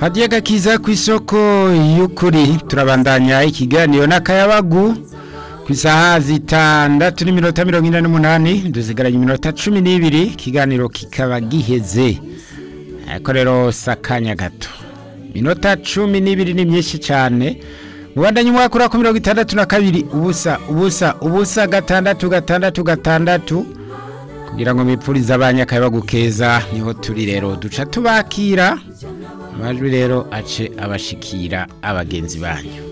hadiye gakiza ku isoko y'ukuri turabandanya ikiganiro n'akayabagu ku isaha zitandatu n'iminota mirongo ine n'umunani dusigaranye iminota cumi n'ibiri ikiganiro kikaba giheze ariko rero si akanya gato iminota cumi n'ibiri ni myinshi cyane mubandanye umwaka uri ku mirongo itandatu na kabiri ubusa ubusa ubusa gatandatu gatandatu gatandatu kugira ngo mwipfurize abanyakayabagu keza niho turi rero duca tubakira amajwi rero ace abashikira abagenzi banyu